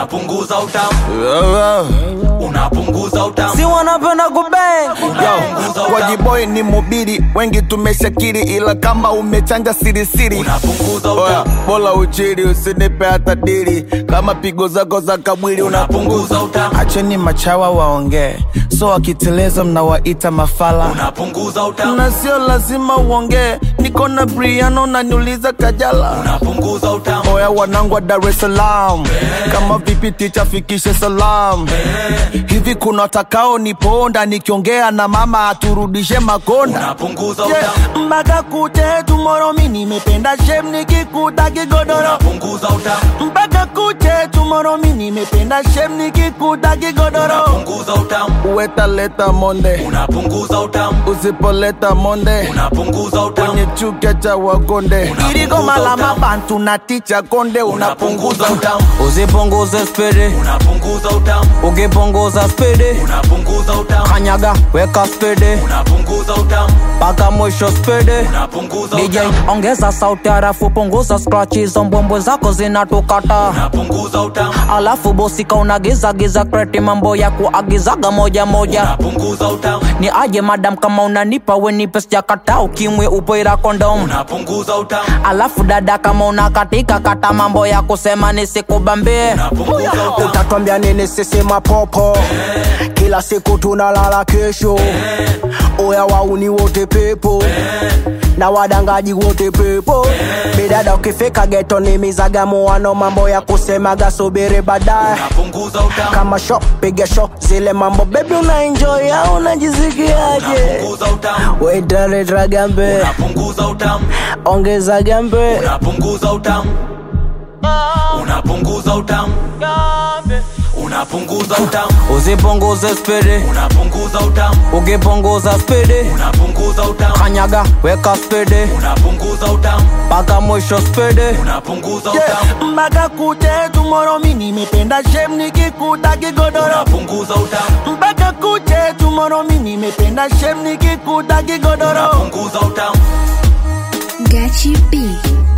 unapunguza utamu unapunguza utamu si wanapenda kubeng unapunguza utamu Wajiboy ni mubiri, wengi tumeshakiri, ila kama umechanja sirisiri unapunguza Oya, utamu bola uchiri usinipe hata dili kama pigo zako za kabwili unapunguza utamu acheni machawa waongee so wakiteleza mnawaita mafala unapunguza utamu na sio lazima uongee niko na briano naniuliza kajala unapunguza utamu oya wanangu wa dar es salaam kama vipi ticha fikishe salam hivi kuna watakao niponda nikiongea na mama aturudishe makonda unapunguza Yeah, utamu mpaka kute tumoro mi nimependa shem nikikuta kigodoro unapunguza utamu mpaka kuche tumoro mi nimependa shem nikikuta kigodoro unapunguza utamu uwetaleta monde unapunguza utamu usipoleta monde unapunguza utamu kwenye chuka cha wakonde Unapunguza iligoma la utamu. mabantu na ticha konde unapunguza unapunguza utamu usipunguze spidi unapunguza utamu ukipunguza spidi unapunguza utamu kanyaga weka spidi unapunguza utamu mpaka mwisho spidi unapunguza DJ utamu ongeza sauti harafu punguza scratch hizo mbwembwe zako zinatukata unapunguza utamu alafu bosika unagiza giza kreti mambo ya kuagizaga moja moja unapunguza utamu ni aje madam kama unanipa wenipe sijakata ukimwe upoira kondom unapunguza utamu alafu dada kama unakatika kata mambo ya kusema nisikubambie unapunguza utamu utatwambia nini sisi mapopo kila siku tunalala kesho oya wauni wote pepo na wadangaji wote pepo bidada ukifika geto ni mizagamuano mambo ya kusemaga subiri baadaye unapunguza utamu kama sho piga sho zile mambo bebi una enjoy au unajisikiaje unapunguza utamu wetaleta gambe unapunguza utamu ongeza gambe unapunguza utamu unapunguza utamu unapunguza utamu usipunguze spidi unapunguza utamu ukipunguza spidi unapunguza utamu kanyaga weka spidi unapunguza utamu mpaka mwisho spidi unapunguza utamu mpaka kute tumoro mi nimependa shem nikikuta kigodoro unapunguza utamu mpaka kuche tumoro mi nimependa shem nikikuta kigodoro unapunguza utamu Gachi B.